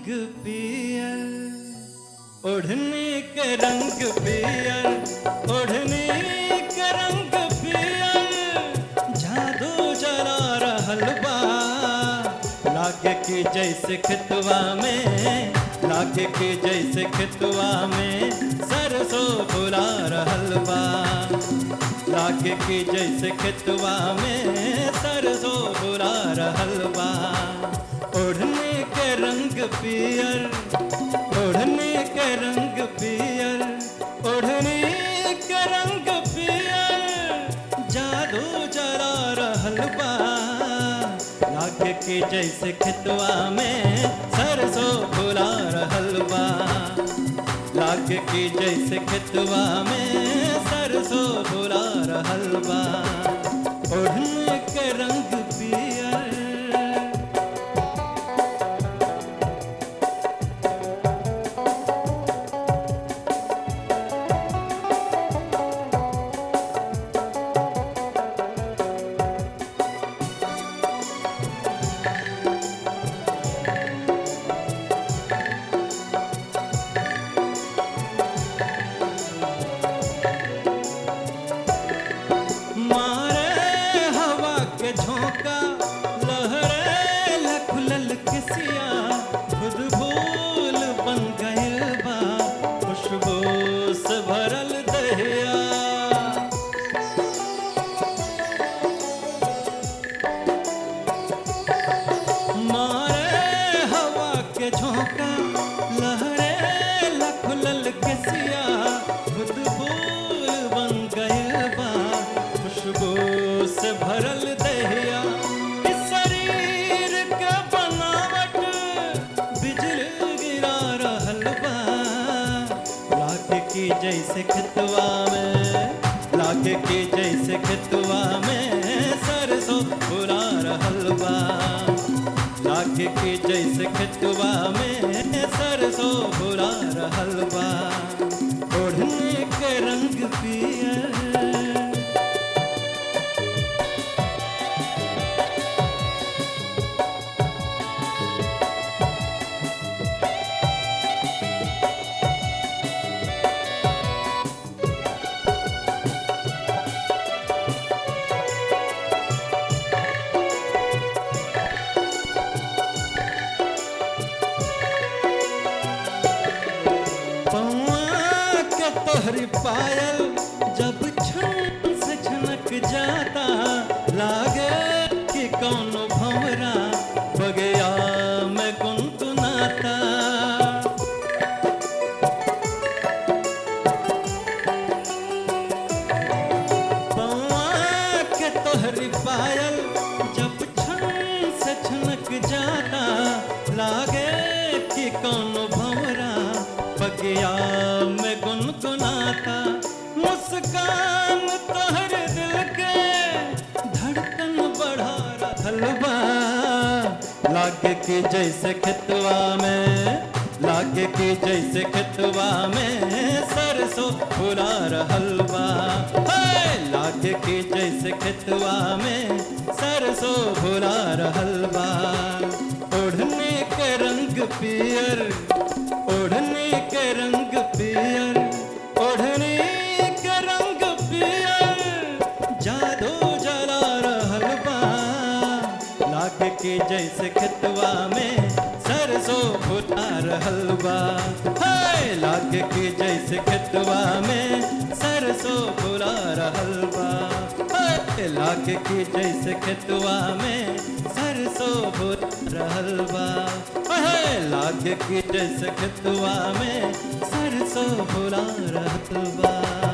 रंग पियर ओढ़नी के रंग पियर ओढ़नी के रंग पियर जादू जला रहल बा लागे की जैसे खितवा में लागे की जैसे खितवा में सरसों फुला रहल बा लागे की जैसे खितवा में सरसों फुला रहल बा ओढ़ने के रंग पियर ओढ़ने के रंग पियर ओढ़ने के रंग पियर जादू जला रहल बा लागे की जैसे खितवा में सरसों फुला रहल बा लागे की जैसे खितवा में सरसों फुला रहल बा ओढ़ने के रंग पियर मारे हवा के झोंका लहरे लखुलल किसिया खुद भूल बन गइल बा खुशबू से भरल दहिया मारे हवा के झोंका लहरे लखुलल किसिया खुद फूल बन गए बा खुशबू से भरल दहिया इस शरीर के बनावट बिजली गिरा रहल बा लागे की जैसे खितवा में लागे की जैसे खितवा में सरसों फुला रहल बा लागे की जैसे खितवा में सरसों फुला रहल बा ओढ़ने के रंग पियर पौआ के तोहरी पायल जब छन से छनक जाता लागे कि कौनो भंवरा बगया में गुनगुनाता पौआ के तोहरी पायल जब छन से छनक जाता लागे कि कौनो भंवरा बगिया में गुनगुनाता मुस्कान तोहर दिल के धड़कन बढ़ा रहल बा लागे कि जैसे खितवा में लागे कि जैसे खितवा में सरसों फुला रहल बा हे! लागे कि जैसे खितवा में सरसों फुला रहल बा ओढ़ने के रंग पियर ओढ़ने के रंग पियर ओढ़ने के रंग पियर जादू जला रहल बा लागे के जैसे खितवा में सरसों फुटा रहल बा हाय लागे के जैसे खितवा में सरसों फुला रहल बा हाय लागे के जैसे खितवा में सरसों फुट रहल बा हाय लागे के जैसे खितवा में सरसों फुला रहल बा